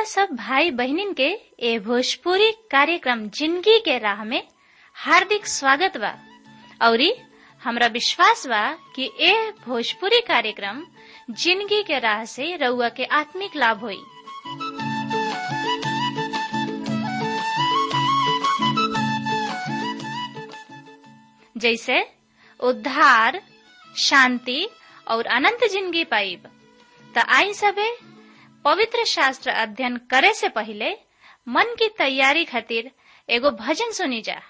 सब भाई बहनिन के ए भोजपुरी कार्यक्रम जिंदगी के राह में हार्दिक स्वागत बा औरी हमरा विश्वास बा कि ए भोजपुरी कार्यक्रम जिंदगी के राह से रउआ के आत्मिक लाभ होई जैसे उद्धार शांति और अनंत जिंदगी पाइब त आई सबे पवित्र शास्त्र अध्ययन करे से पहले मन की तैयारी खातिर एगो भजन सुनी जा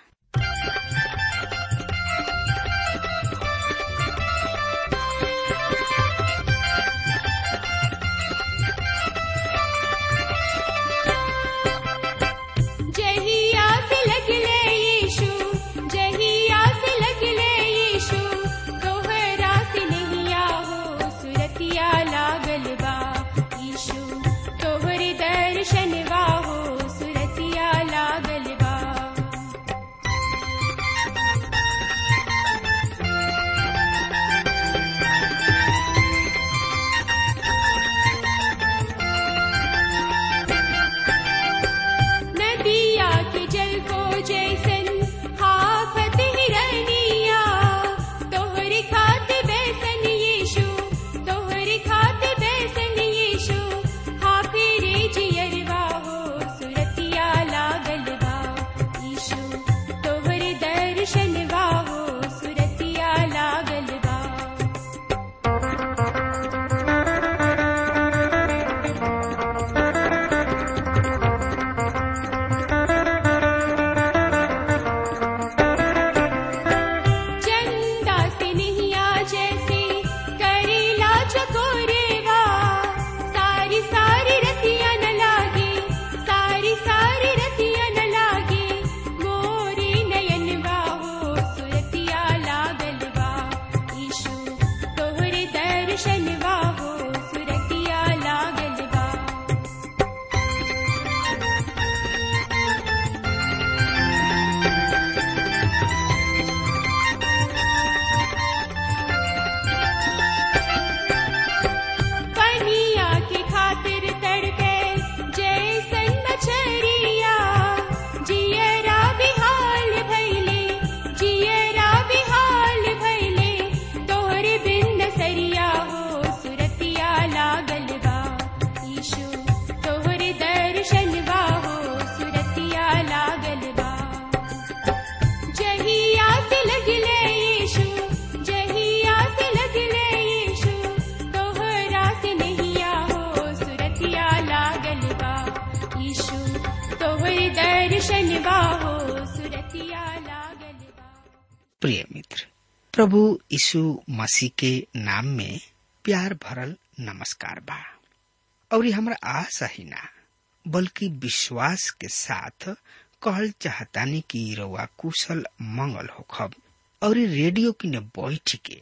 जहिया से लगले यीशु जहिया से लगले यीशु तोहरा से नहिया हो सुरतिया लागल बा यीशु तोहरे दर्शनवा हो सुरतिया लागल बा नदिया के जल को जैसन हाफत हिरनिया तोहरे खाते बैसन यीशु तोहरे खाते बैसन यीशु हाफिरे जियरवा हो सुरतिया लागल बा यीशु तोहरे दर्शनवा हो सुरतिया लागल बा चंदा से नहिया जैसे करेला चकोरेवा सारी सारी रतिया न लागे सारी सारी रतिया न लागे मोरे नयनवा हो सुरतिया लागल बा यीशु तोहरे दर्शनवा हो सुरतिया लागल बा पनिया की खातिर तड़पे जैसन मछरिया जियरा बिहाल भैले जियरा बिहाल भैले तोहरे बिन सरिया हो सुरतिया लागल बा यीशु तोहरे दर्शनवा हो सुरतिया लागल बा जहिया से लगले यीशु जहिया से लगले यीशु तोहरा से नहिया हो सुरतिया लागल बा यीशु तोहरे दर्शनवा हो सुरतिया लागल बा प्रिय मित्र प्रभु यीशु मसीह के नाम में प्यार भरल नमस्कार बा और ये हमरा आशा ही ना बल्कि विश्वास के साथ कहल चाहतानी कि रउआ कुशल मंगल होखब और ये रेडियो की न बैठ के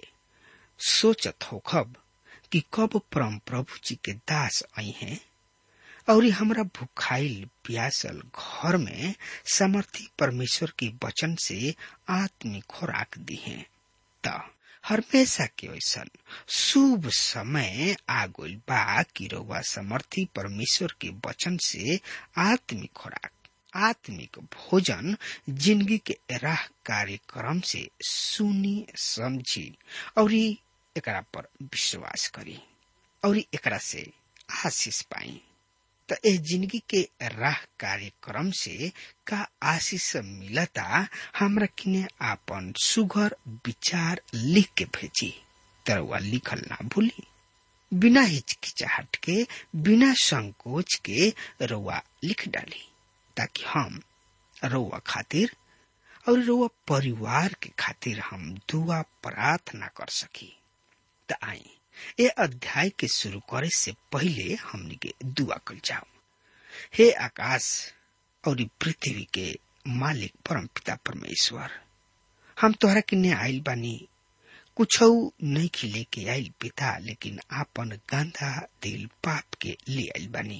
सोचत होखब कि कब परम प्रभु जी के दास आई हैं और ये हमरा भुखाइल प्यासल घर में समर्थी परमेश्वर के वचन से आत्मिक खुराक दी है त हमेशा के वैसन शुभ समय आ गइल बा कि रउआ समर्थी परमेश्वर के वचन से आत्मिक खुराक आत्मिक भोजन जिंदगी के राह कार्यक्रम से सुनी समझी और एकरा पर विश्वास करी और एकरा से आशीष पाई त ए जिंदगी के राह कार्यक्रम से का आशीष मिलता हमरा किने आपन सुघर विचार लिख के भेजी तरवा लिखल ना भूली बिना हिचकिचाहट के बिना संकोच के रउआ लिख डाली ताकि हम रउआ खातिर और रउआ परिवार के खातिर हम दुआ प्रार्थना कर सकी त आई ए अध्याय के शुरू करे से पहले हमनी के दुआ कल जाओ हे आकाश और पृथ्वी के मालिक परम पिता परमेश्वर हम तोहरा किन्ने आइल बानी कुछ नहीं खिले के आइल पिता लेकिन आपन गंदा दिल पाप के ले आइल बानी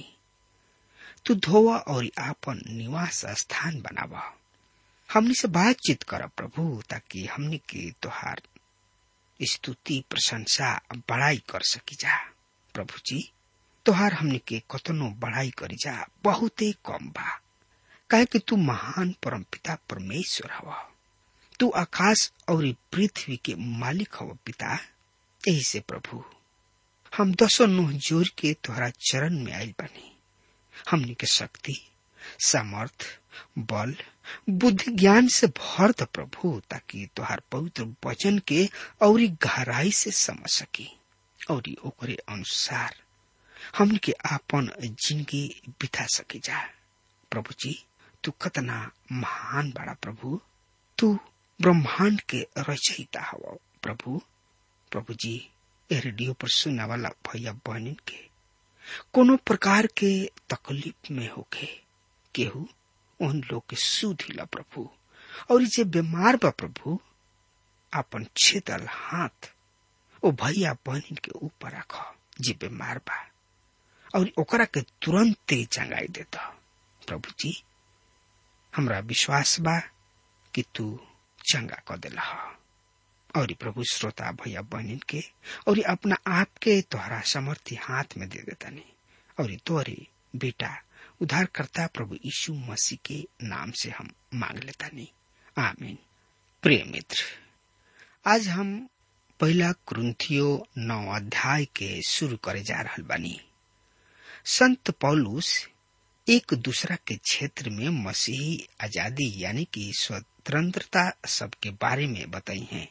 तू धोवा और आपन निवास स्थान बनावा हमनी से बातचीत कर प्रभु ताकि हमनी के तोहार स्तुति प्रशंसा बड़ाई कर सकी जा प्रभु जी तोहार हमने के कतनो बढ़ाई करी जा बहुते कम बा काहे कि तू महान परमपिता परमेश्वर हवा तू आकाश और पृथ्वी के मालिक हव पिता यही से प्रभु हम दसो नुह जोर के तोहरा चरण में आयल बनी हमनी के शक्ति सामर्थ बल बुद्धि ज्ञान से भर द प्रभु ताकि तोहार पवित्र वचन के और गहराई से समझ सकी और ओकरे अनुसार हमनी के आपन जिंदगी बिता सके जा प्रभु जी तू कतना महान बड़ा प्रभु तू ब्रह्मांड के रचयिता हव प्रभु प्रभु जी ए रेडियो पर सुनने वाला भैया बहनिन के कोनो प्रकार के तकलीफ में होके केहू उन लोग के सुधिला प्रभु और जे बीमार बा प्रभु अपन छेदल हाथ ओ भैया बहनिन के ऊपर रख जे बीमार बा और ओकरा के तुरंत चंगाई देता प्रभु जी हमरा विश्वास बा कि तू चंगा क दिला और प्रभु श्रोता भैया बहनिन के और अपना आप के तोहरा समर्थी हाथ में दे देतानी और तोहरे बेटा उद्धारकर्ता प्रभु यीशु मसीह के नाम से हम मांग लेतानी आमीन प्रिय मित्र आज हम पहला क्रंथियो नौ अध्याय के शुरू करे जा रहल बानी संत पौलुस एक दूसरा के क्षेत्र में मसीही आजादी यानी कि स्वतंत्रता सबके बारे में बताई हैं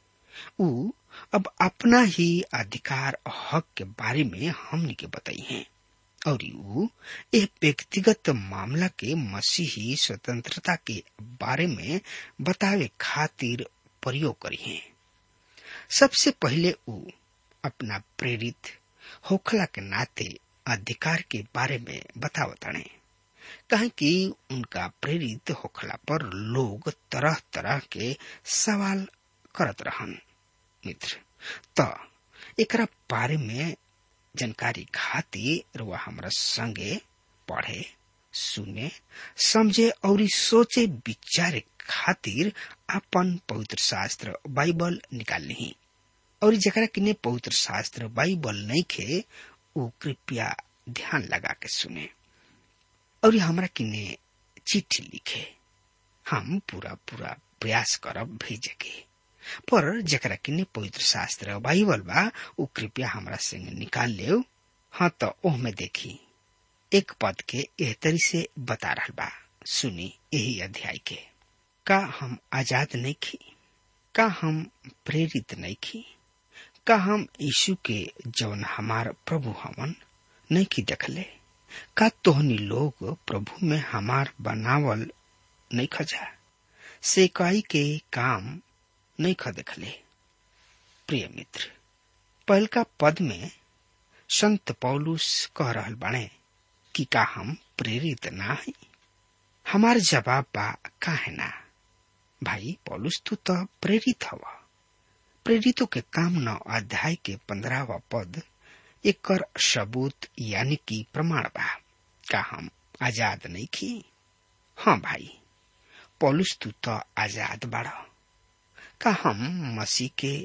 उ अब अपना ही अधिकार और हक के बारे में हमने के बताई हैं और उ एक व्यक्तिगत मामला के मसीही स्वतंत्रता के बारे में बतावे खातिर प्रयोग करी हैं सबसे पहले उ अपना प्रेरित होखला के नाते अधिकार के बारे में बतावताने कहे कि उनका प्रेरित होखला पर लोग तरह तरह के सवाल करत रहन मित्र त एकरा बारे में जानकारी खातिर वह हमरा संगे पढ़े सुने समझे और सोचे विचारे खातिर अपन पवित्र शास्त्र बाइबल निकाल ली और जरा किने पवित्र शास्त्र बाइबल नहीं खे वो कृपया ध्यान लगा के सुने और हमरा किने चिट्ठी लिखे हम पूरा पूरा प्रयास करब भेजे के पर जरा किने पवित्र शास्त्र बाइबल बा उ कृपया हमरा संग निकाल ले हाँ तो ओह में देखी एक पद के एह तरी से बता रहा बा सुनी यही अध्याय के का हम आजाद नहीं खी का हम प्रेरित नहीं खी का हम यीशु के जौन हमार प्रभु हमन नहीं की देखले का तोहनी लोग प्रभु में हमार बनावल नहीं खजा सेकाई के काम नहीं ख देखले प्रिय मित्र पहल का पद में संत पौलुस कह रहल बाणे कि का हम प्रेरित ना है हमार जवाब बा का है ना भाई पौलुस तू तो प्रेरित हवा प्रेरितों के काम नौ अध्याय के पंद्रहवा पद एक सबूत यानी कि प्रमाण बा का हम आजाद नहीं की हाँ भाई पौलुस तू तो आजाद बाड़ का हम मसीह के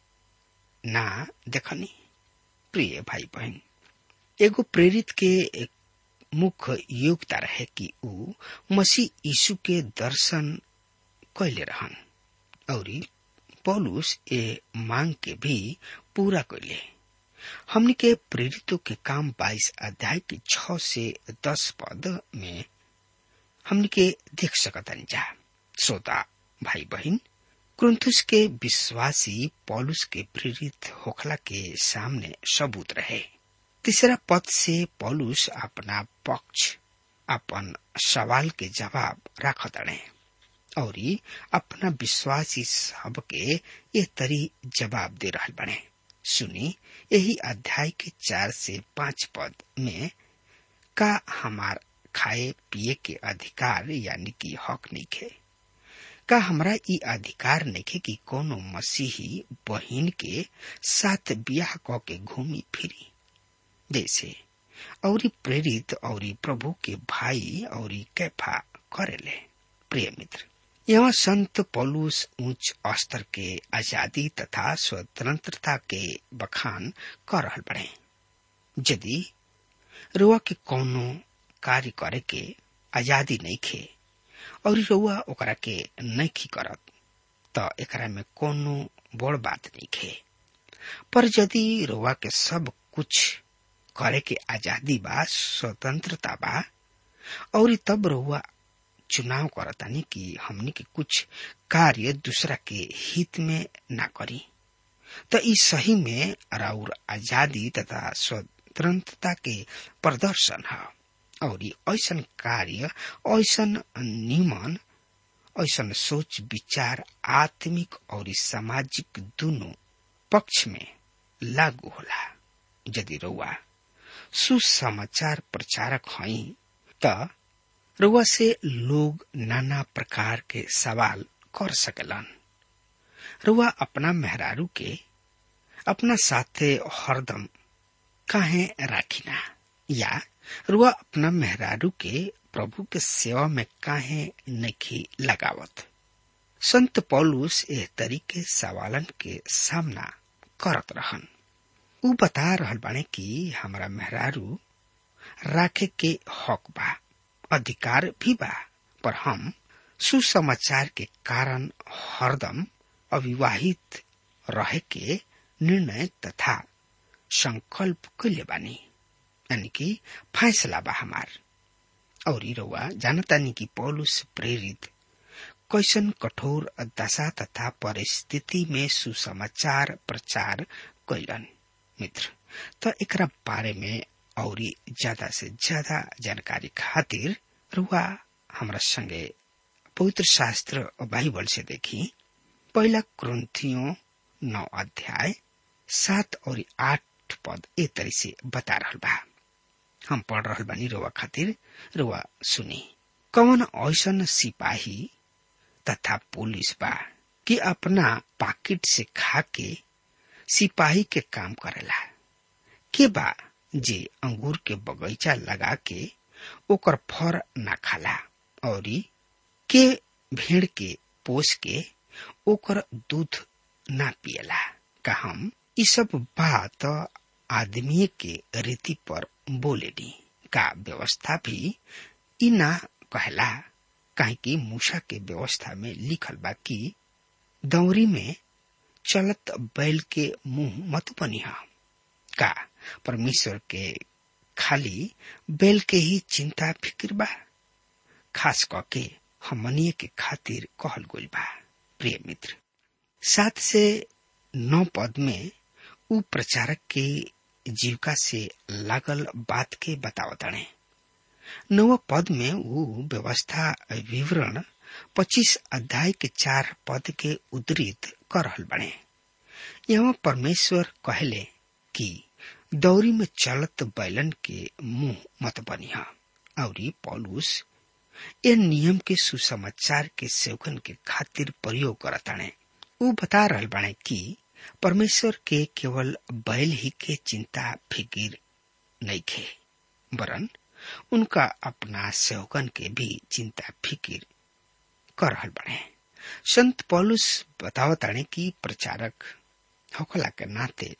ना देखनी प्रिय भाई बहन एगो प्रेरित के मुख्य योग्यता रहे कि ऊ मसीह यीशु के दर्शन कैले रहन और पौलुस ए मांग के भी पूरा कैले हमने के प्रेरितों के काम 22 अध्याय के छ से 10 पद में हमने के देख सकतन जा श्रोता भाई बहन क्रुंथुस के विश्वासी पौलुस के प्रेरित होखला के सामने सबूत रहे तीसरा पद से पौलुस अपना पक्ष अपन सवाल के जवाब रखत रहे और अपना विश्वासी सब के ये तरी जवाब दे रहा बने सुनी यही अध्याय के चार से पांच पद में का हमार खाए पिए के अधिकार यानी कि हक नहीं खे का हमरा ई अधिकार नहीं कि कोनो मसीही बहिन के साथ ब्याह क के घूमी फिरी जैसे और प्रेरित और प्रभु के भाई और कैफा करेले प्रिय मित्र यहाँ संत पौलुस उच्च स्तर के आजादी तथा स्वतंत्रता के बखान कर रहा बड़े यदि रुआ के कौनो कार्य करे के आजादी नहीं खे और रुआ ओकरा के नहीं करत त एकरा में कोनो बड़ बात नहीं खे पर यदि रुआ के सब कुछ करे के आजादी बा स्वतंत्रता बा और तब रुआ चुनाव करतानी कि हमनी के कुछ कार्य दूसरा के हित में ना करी तो ई सही में राउर आजादी तथा स्वतंत्रता के प्रदर्शन है और ऐसन कार्य ऐसन नियमन ऐसन सोच विचार आत्मिक और सामाजिक दोनों पक्ष में लागू होला यदि रउआ सुसमाचार प्रचारक हई त रउआ से लोग नाना प्रकार के सवाल कर सकेलन रुआ अपना मेहरारू के अपना साथे हरदम काहे राखिना या रुआ अपना मेहरारू के प्रभु के सेवा में काहे नहीं लगावत संत पौलुस एह तरीके सवालन के सामना करत रहन उ बता रहल बाने कि हमारा मेहरारू राखे के हक बा अधिकार भी बा पर हम सुसमाचार के कारण हरदम अविवाहित रहे के निर्णय तथा संकल्प कैले बानी यानी कि फैसला बा हमार और रउआ जानतानी कि पौलुस प्रेरित कैसन कठोर दशा तथा परिस्थिति में सुसमाचार प्रचार कैलन मित्र त एकरा बारे में और ज्यादा से ज्यादा जानकारी खातिर रुआ हमरा संगे पवित्र शास्त्र बाइबल से देखी पहला क्रंथियों नौ अध्याय सात और आठ पद ए तरी से बता रहल बा हम पढ़ रहल बानी रुआ खातिर रुआ सुनी कौन ऐसन सिपाही तथा पुलिस बा कि अपना पाकिट से खा के सिपाही के काम करेला के बा जे अंगूर के बगीचा लगा के ओकर फर ना खाला और के भेड़ के पोस के ओकर दूध ना पियला का हम ई सब बात आदमी के रीति पर बोले दी का व्यवस्था भी ई ना कहला काहे कि मूसा के व्यवस्था में लिखल बा कि दौरी में चलत बैल के मुंह मत बनिहा का परमेश्वर के खाली बैल के ही चिंता फिक्र बा खास करके हमनिए के खातिर कहल गइल बा प्रिय मित्र सात से नौ पद में उ प्रचारक के जीविका से लागल बात के बतावतणे नव पद में उ व्यवस्था विवरण पच्चीस अध्याय के चार पद के उद्धृत कर रहल बने यहाँ परमेश्वर कहले कि दौरी में चलत बैलन के मुंह मत बनिहा और पौलुस ए नियम के सुसमाचार के सेवकन के खातिर प्रयोग करताणे उ बता रहल बाणे कि परमेश्वर के केवल बैल ही के चिंता फिकिर नहीं खे वरन उनका अपना सेवकन के भी चिंता फिकिर कर रहल बने संत पौलुस बतावताणे कि प्रचारक होखला के नाते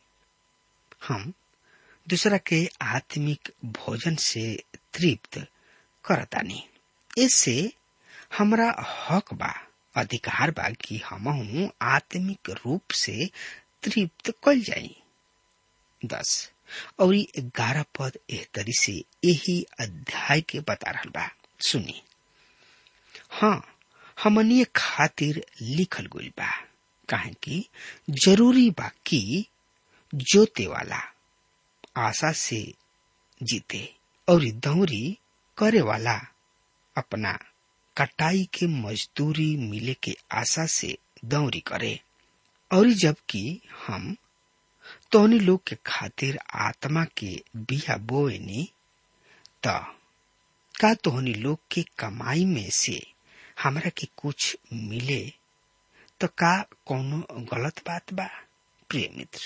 हम दूसरा के आत्मिक भोजन से तृप्त करतानी इससे हमरा हक बा अधिकार बा कि हम आत्मिक रूप से तृप्त कल जाई दस और ग्यारह पद एह तरी से यही अध्याय के बता रहा बा सुनी हाँ हमनी खातिर लिखल गइल बा काहे कि जरूरी बा कि जोते वाला आशा से जीते और दौरी करे वाला अपना कटाई के मजदूरी मिले के आशा से दौरी करे और जबकि हम तोहनी लोग के खातिर आत्मा के बिया बोएनी त का तोहनी लोग के कमाई में से हमरा के कुछ मिले तो का कोनो गलत बात बा प्रिय मित्र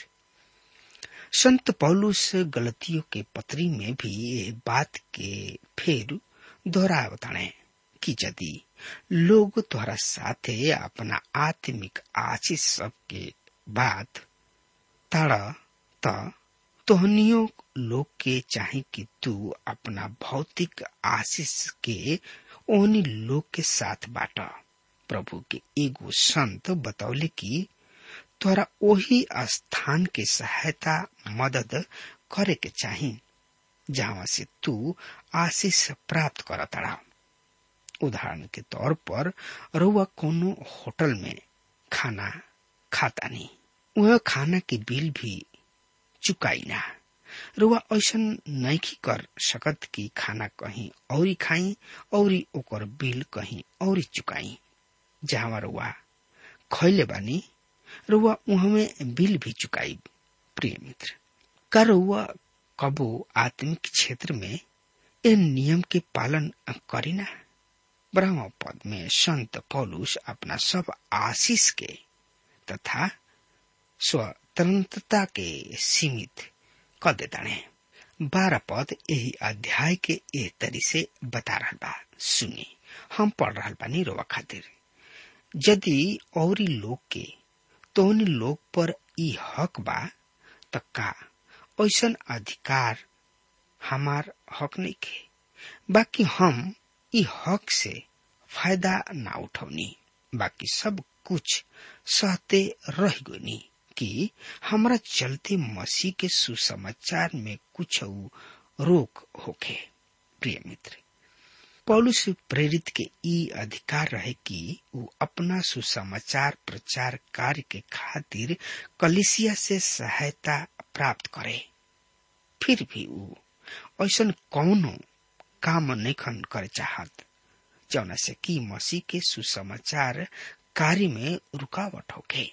संत पौलुस गलतियों के पत्री में भी ये बात के फिर दोहरावताणे कि यदि लोग तोहरा साथे अपना आत्मिक आशीष सब के बात ताड़ त तोहनियों लोग के चाहे कि तू अपना भौतिक आशीष के ओहनी लोग के साथ बाट प्रभु के एगो संत बतौले कि तोरा ओही स्थान के सहायता मदद करे के चाही जहां से तू आशीष प्राप्त कर तड़ा उदाहरण के तौर पर रुआ कोनो होटल में खाना खाता नहीं वह खाना के बिल भी चुकाई ना रुआ ऐसा नहीं कर सकत कि खाना कहीं और खाई और ओकर बिल कहीं और चुकाई जहां रुआ खैले बानी रुआ उहमे बिल भी चुकाई प्रिय मित्र का रुआ कबो आत्मिक क्षेत्र में इन नियम के पालन करीना ब्रह्म पद में संत पौलुस अपना सब आशीष के तथा स्वतंत्रता के सीमित कर देता है बारह पद यही अध्याय के एक तरी से बता रहा बा सुनी हम पढ़ रहा बानी रोवा खातिर यदि और लोग के तो उन लोग पर ई हक बा त का ऐसा अधिकार हमार हक नहीं के बाकी हम ई हक से फायदा ना उठौनी बाकी सब कुछ सहते रह गनी कि हमरा चलते मसीह के सुसमाचार में कुछ रोक होके प्रिय मित्र पौलुस प्रेरित के ई अधिकार रहे कि वो अपना सुसमाचार प्रचार कार्य के खातिर कलिसिया से सहायता प्राप्त करे फिर भी वो ऐसा कौनो काम नहीं करे चाहत जौना से कि मसीह के सुसमाचार कार्य में रुकावट होके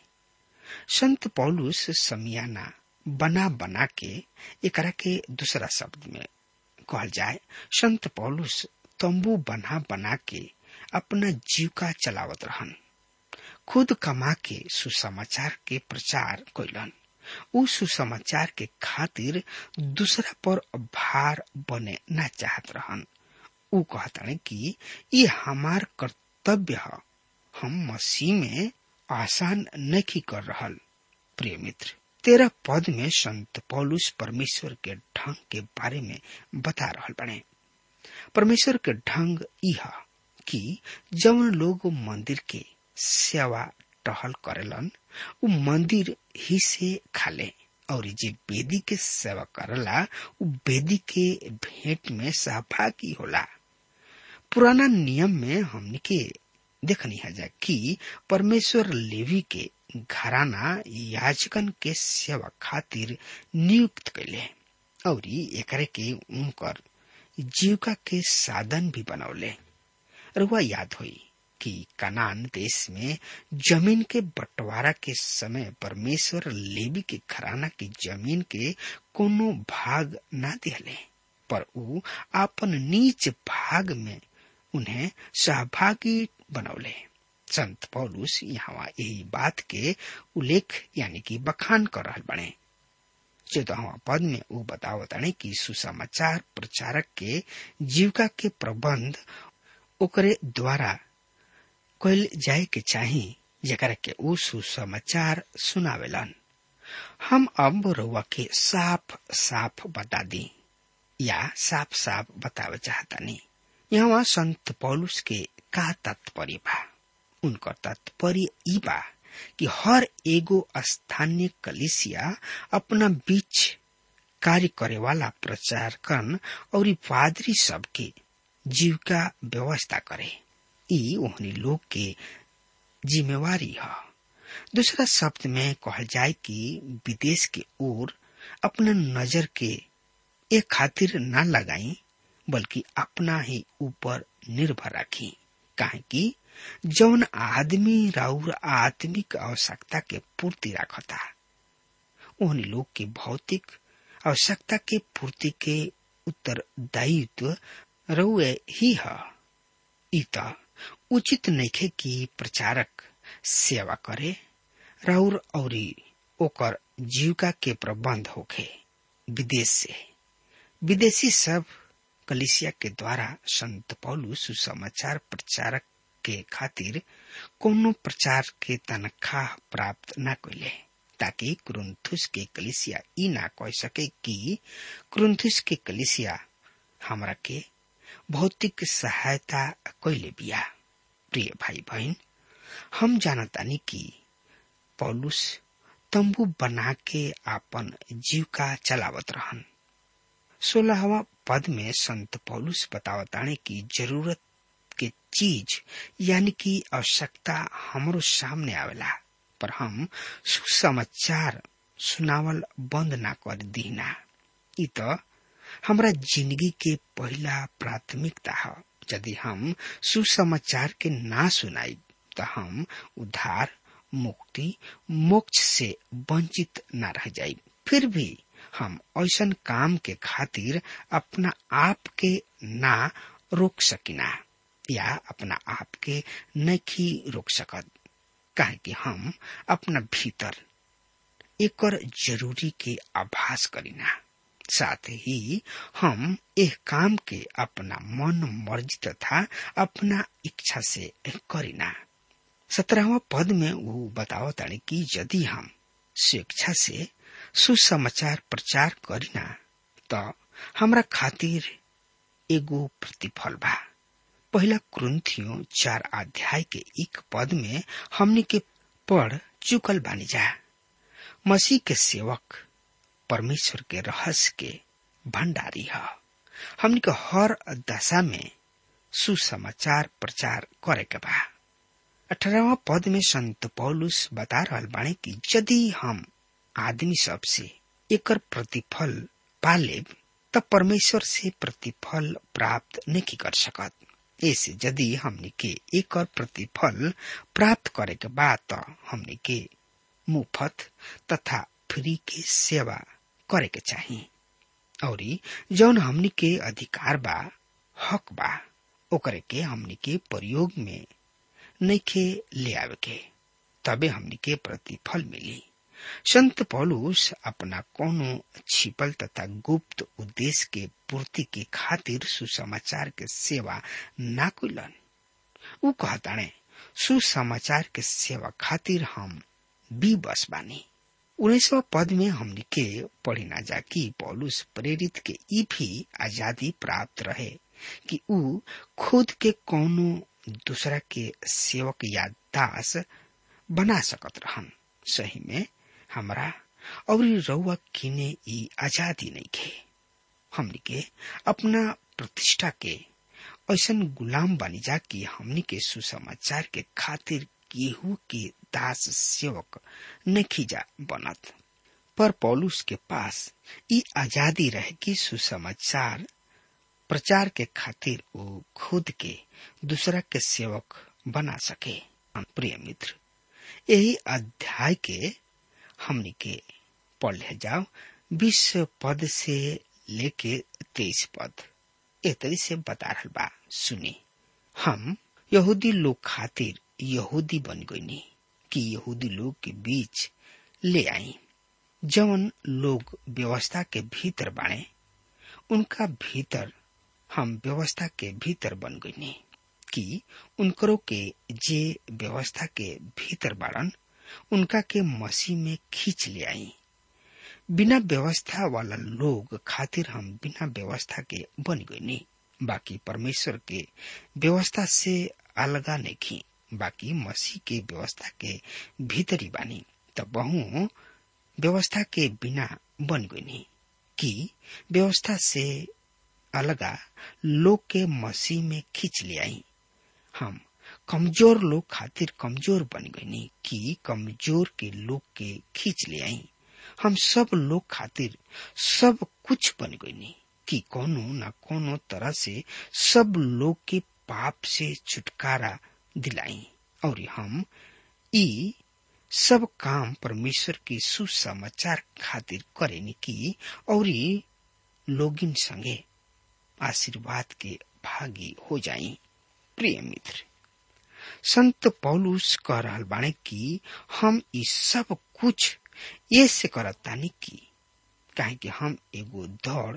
संत पौलुस समियाना बना बना के एकरा के दूसरा शब्द में कहल जाए संत पौलुस तंबू बना बना के अपना जीविका चलावत रहन खुद कमा के सुसमाचार के प्रचार कैलन उ सुसमाचार के खातिर दूसरा पर भार बने न चाहत रहन उ कहतने कि ये हमार कर्तव्य है हम मसीह में आसान नहीं कर रहल प्रिय मित्र तेरह पद में संत पौलुस परमेश्वर के ढंग के बारे में बता रहल बने परमेश्वर के ढंग यह कि जवन लोग मंदिर के सेवा टहल करेलन उ मंदिर ही से खाले और जे बेदी के सेवा करला उ बेदी के भेंट में सहभागी होला पुराना नियम में हमने के देखनी है कि परमेश्वर लेवी के घराना याजकन के सेवा खातिर नियुक्त कैले और एकरे के उनकर जीविका के साधन भी बनौले रुआ याद हुई कि कनान देश में जमीन के बंटवारा के समय परमेश्वर लेवी के घराना की जमीन के कोनो भाग ना दिले पर उ अपन नीच भाग में उन्हें सहभागी बनौले संत पौलुस यहाँ यही बात के उल्लेख यानी कि बखान कर रहा बने चौदहवा पद में वो बतावताने कि सुसमाचार प्रचारक के जीविका के प्रबंध ओकरे द्वारा कैल जाए के चाही जरा के उ सुसमाचार सुनावेलन हम अब रउआ के साफ साफ बता दी या साफ साफ बतावे चाहतानी यहाँ संत पौलुस के का तात्पर्य बा उनकर तात्पर्य ई बा कि हर एगो स्थानीय कलिसिया अपना बीच कार्य करे वाला प्रचार करन और पादरी सबके जीविका व्यवस्था करे ई ओहनी लोग के जिम्मेवारी है दूसरा शब्द में कहल जाए कि विदेश के ओर अपना नजर के एक खातिर न लगाई बल्कि अपना ही ऊपर निर्भर रखी काहे कि जौन आदमी राउर आत्मिक आवश्यकता के पूर्ति रखता उन लोग के भौतिक आवश्यकता के पूर्ति के उत्तरदायित्व रउए ही है इत उचित नइखे कि प्रचारक सेवा करे राउर और ओकर जीविका के प्रबंध होखे विदेश से विदेशी सब कलिसिया के द्वारा संत पौलु सुसमाचार प्रचारक के खातिर कोनो प्रचार के तनख्वाह प्राप्त न कैले ताकि क्रुंथुस के कलिसिया ई ना कह सके कि क्रुंथुस के कलिसिया हमरा के भौतिक सहायता कैले बिया प्रिय भाई बहन हम जानतानी कि पौलुस तंबू बना के आपन जीविका चलावत रहन सोलहवा पद में संत पौलुस बतावताने की जरूरत के चीज यानी कि आवश्यकता हमरो सामने आवेला पर हम सुसमाचार सुनावल बंद ना कर दीना इ त हमरा जिंदगी के पहला प्राथमिकता है यदि हम सुसमाचार के ना सुनाई तो हम उद्धार मुक्ति मोक्ष से वंचित न रह जाई फिर भी हम ऐसन काम के खातिर अपना आप के ना रोक सकिना या अपना आप के नहीं रोक सकत काहे कि हम अपना भीतर एकर जरूरी के आभास करीना साथ ही हम एक काम के अपना मन मर्जी तथा अपना इच्छा से करीना सत्रहवा पद में वो बताओ तानी कि यदि हम स्वेच्छा से सुसमाचार प्रचार करीना तो हमरा खातिर एगो प्रतिफल बा पहला क्रंथियो चार अध्याय के एक पद में हमने के पढ़ चुकल बानी जा मसीह के सेवक परमेश्वर के रहस्य के भंडारी है हमने के हर दशा में सुसमाचार प्रचार करे के बा अठारहवा पद में संत पौलुस बता रहा बाणे कि यदि हम आदमी सब से एकर प्रतिफल पा लेब तब परमेश्वर से प्रतिफल प्राप्त नहीं कर सकत ऐसे यदि हमने के एकर प्रतिफल प्राप्त करे के बाद तो हमने के मुफ्त तथा फ्री के सेवा करे के चाहिए और जौन हमनी के अधिकार बा हक बा ओकरे के हमनी के प्रयोग में नइखे ले आवे के तबे हमनी के प्रतिफल मिली संत पौलुस अपना कोनो छिपल तथा गुप्त उद्देश्य के पूर्ति के खातिर सुसमाचार के सेवा ना कुलन उ कहताणे सुसमाचार के सेवा खातिर हम बी बस बानी उन्नीसवा पद में हमने के पढ़ी ना जा कि पौलुस प्रेरित के ई भी आजादी प्राप्त रहे कि उ खुद के कोनो दूसरा के सेवक या दास बना सकत रहन सही में हमरा और रउआ किने ई आजादी नहीं खे हमनी के अपना प्रतिष्ठा के ऐसन गुलाम बनी जा कि हमनी के सुसमाचार के खातिर केहू के दास सेवक नहीं जा बनत पर पौलुस के पास ई आजादी रहे कि सुसमाचार प्रचार के खातिर वो खुद के दूसरा के सेवक बना सके प्रिय मित्र यही अध्याय के हमनी के पढ़ ले जाओ बीस पद से लेके तेईस पद एतरी से बता रहा बा सुनी हम यहूदी लोग खातिर यहूदी बन गईनी कि यहूदी लोग के बीच ले आई जवन लोग व्यवस्था के भीतर बाणे उनका भीतर हम व्यवस्था के भीतर बन गईनी कि उनकरो के जे व्यवस्था के भीतर बाड़न उनका के मसीह में खींच ले आई बिना व्यवस्था वाला लोग खातिर हम बिना व्यवस्था के बन गईनी बाकी परमेश्वर के व्यवस्था से अलगा नहीं बाकी मसीह के व्यवस्था के भीतरी बानी तब बहु व्यवस्था के बिना बन गईनी कि व्यवस्था से अलगा लोग के मसीह में खींच ले आई हम कमजोर लोग खातिर कमजोर बन गईनी कि कमजोर के लोग के खींच ले आई हम सब लोग खातिर सब कुछ बन गईनी कि कोनो न कोनो तरह से सब लोग के पाप से छुटकारा दिलाई और हम ई सब काम परमेश्वर के सुसमाचार खातिर करेनी की और लोगिन संगे आशीर्वाद के भागी हो जाई प्रिय मित्र संत पौलुस कह रहा बाणे कि हम ई सब कुछ ये से करतानी की काहे कि हम एगो दौड़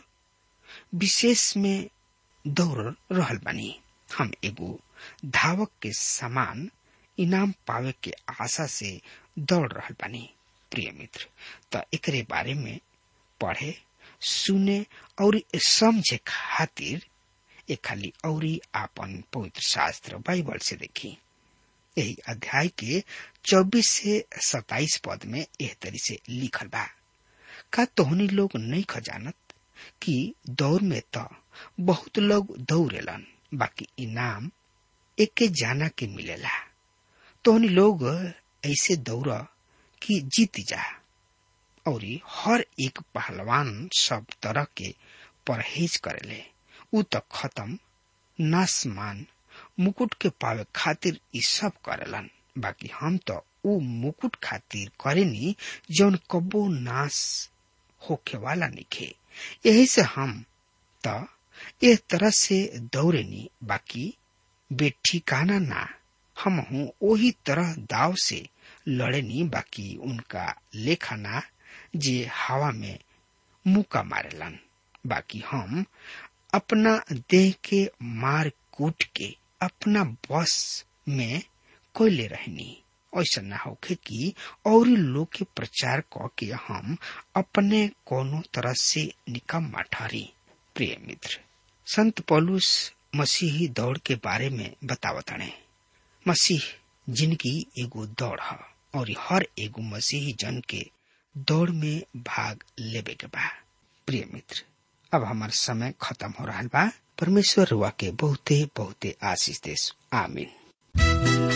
विशेष में दौड़ रहल बानी हम एगो धावक के समान इनाम पावे के आशा से दौड़ रहल बानी प्रिय मित्र त एकरे बारे में पढ़े सुने और समझे खातिर एक खाली औरी आपन पवित्र शास्त्र बाइबल से देखी यही अध्याय के 24 से 27 पद में एह तरी से लिखल बा का तोहनी लोग नहीं खजानत कि दौड़ में तो बहुत लोग दौड़ेलन बाकी इनाम एके जाना के मिलेला तोहनी लोग ऐसे दौड़ कि जीत जा और हर एक पहलवान सब तरह के परहेज करेले उ तो खत्म नासमान मुकुट के पावे खातिर ई सब करेलन बाकी हम तो उ मुकुट खातिर करेनी जौन कबो नाश होखे वाला निखे यही से हम तो एक तरह से दौड़ेनी बाकी बेठिकाना ना हम हूँ वही तरह दाव से लड़ेनी बाकी उनका लेखना जे हवा में मुका मारेलन बाकी हम अपना देह के मार कूट के अपना बस में कोयले रहनी ऐसा न होखे कि और लोग के प्रचार क के हम अपने कोनो तरह से निकम्मा ठहरी प्रिय मित्र संत पौलुस मसीही दौड़ के बारे में बतावतने मसीह जिनकी एगो दौड़ है और हर एगो मसीही जन के दौड़ में भाग लेबे के बा प्रिय मित्र अब हमार समय खत्म हो रहा बा परमेश्वर रुआ के बहुते बहुते आशीष देश आमीन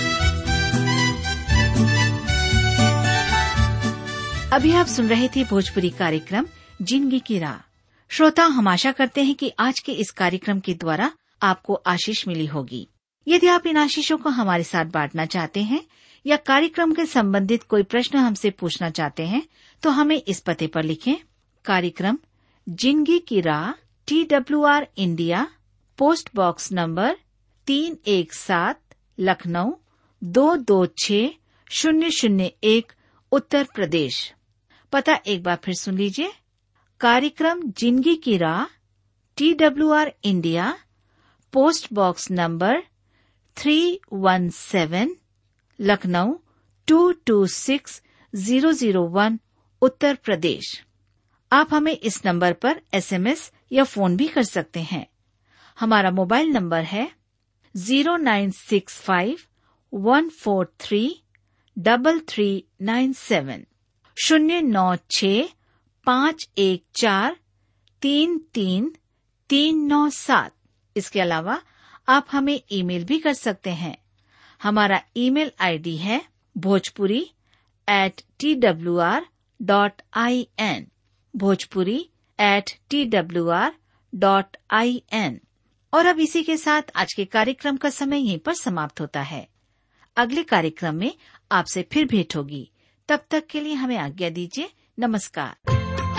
अभी आप सुन रहे थे भोजपुरी कार्यक्रम जिंदगी की राह श्रोता हम आशा करते हैं कि आज के इस कार्यक्रम के द्वारा आपको आशीष मिली होगी यदि आप इन आशीषों को हमारे साथ बांटना चाहते हैं या कार्यक्रम के संबंधित कोई प्रश्न हमसे पूछना चाहते हैं तो हमें इस पते पर लिखें कार्यक्रम जिंदगी की राह T W R India post box number तीन एक सात लखनऊ दो दो छ शून्य शून्य एक उत्तर प्रदेश पता एक बार फिर सुन लीजिए कार्यक्रम जिंदगी की राह T W R India post box number three one seven Lucknow two two six zero zero one Uttar Pradesh आप हमें इस नंबर पर एसएमएस या फोन भी कर सकते हैं हमारा मोबाइल नंबर है zero nine six five one four three double three nine seven शून्य नौ छ पाँच एक चार तीन तीन तीन नौ सात इसके अलावा आप हमें ईमेल भी कर सकते हैं हमारा ईमेल आईडी है Bhojpuri at T W R dot I N Bhojpuri at T W R dot I N और अब इसी के साथ आज के कार्यक्रम का समय यहीं पर समाप्त होता है अगले कार्यक्रम में आपसे फिर भेंट होगी तब तक के लिए हमें आज्ञा दीजिए नमस्कार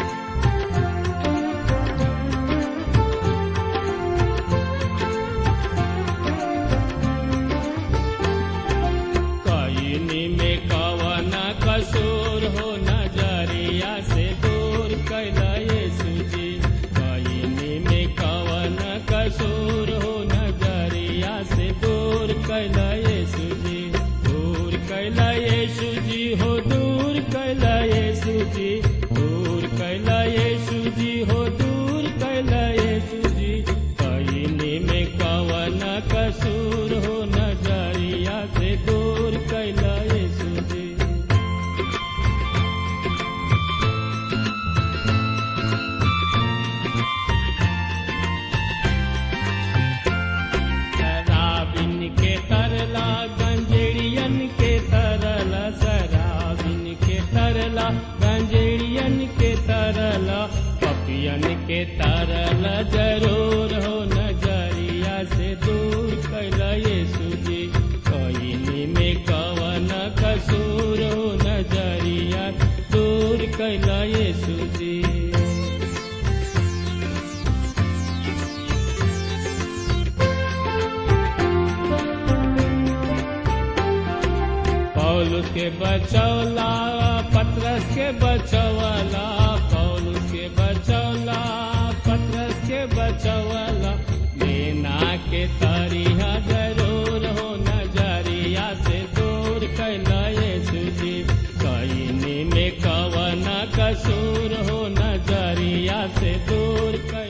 कायनी में कवन कसूर हो नजरिया से दूर कैला यीशु जी कायनी में कवन कसूर हो नजरिया से दूर कैला यीशु जी दूर कैला यीशु जी हो दूर कैला यीशु जी दूर कैला यीशु जी हो दूर कैला यीशु जी कायनी में कवन कसूर हो नजरिया से दूर कैला यीशु जी शराबिन के तरला गंजेड़ियन के तरला शराबिन के तरला गंजेड़ियन के तरला पपियन के तरला जरूर हो नजरिया से दूर कैला यीशु जी कईनी में कवन कसूर हो नजरिया दूर कैला यीशु जी पौलुस के बचौला पत्रस के बचौला पौलुस के बचौला पत्रस के बचौला लेना के तरिया जरूर हो नजरिया से दूर कैला यीशु जी कईनी में क कसूर हो नजरिया से दूर कैला